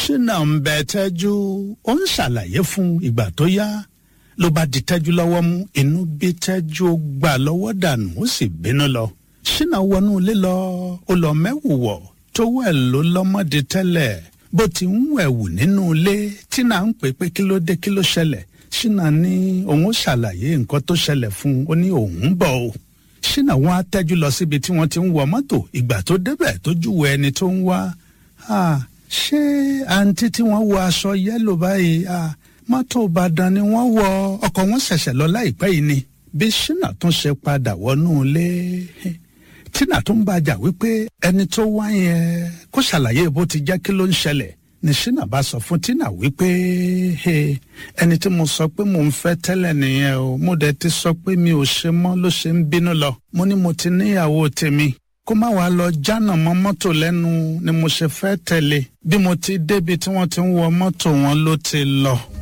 ṣínà ń bẹ tẹ́jú ó ń ṣàlàyé fún ìgbà tó yá ló bá di tẹ́jú lọ́wọ́ mú inú bí tẹ́jú ó gbà lọ́wọ́ dànù ó sì bínú lọ ṣínà wọnú ilé lọ ó lọ mẹ́wù wọ̀ tó wẹ̀ ló lọ́mọdé tẹ́lẹ̀ bó ti ń wẹ̀wù nínú ilé tínà ń pè pé kí ló dé kí ló ṣẹlẹ̀ ṣínà ní òun ó ṣàlàyé nǹkan tó ṣẹlẹ̀ fún un ó ní òun ń bọ̀ o ṣínà wọn á tẹ́jú lọ síbi tí wọ́n ti ń wọ mọ́tò ìgbà tó débẹ̀ tó júwe ẹni tó ń wá ṣé àǹtí tí wọ́n wọ aṣọ yẹ́lò báyìí mọ́tò ìbàdàn ni wọ́n wọ ọkọ̀ wọn ṣẹ̀ṣẹ̀ lọ láìpẹ́ yìí ni bí ṣínà tún ṣe padà wọnú ilé tínà tó ń bàjà wípé ẹni tó wá yẹn kó ṣàlàyé bó ti jẹ́ kí ló ń ṣẹlẹ̀ ní ṣínà bá sọ fún tínà wípé ẹni tí mo sọ pé mò ń fẹ́ tẹ́lẹ̀ nìyẹn o mo dẹ̀ ti sọ pé mi ò ṣe mọ́ ló ṣe ń bínú lọ mo ní mo ti níyàwó tèmi kó má wàá lọ jánà mọ́ mọ́tò lẹ́nu ni mo ṣe fẹ́ tẹ̀lé bí mo ti débi tí wọ́n ti ń wọ mọ́tò wọn ló ti lọ.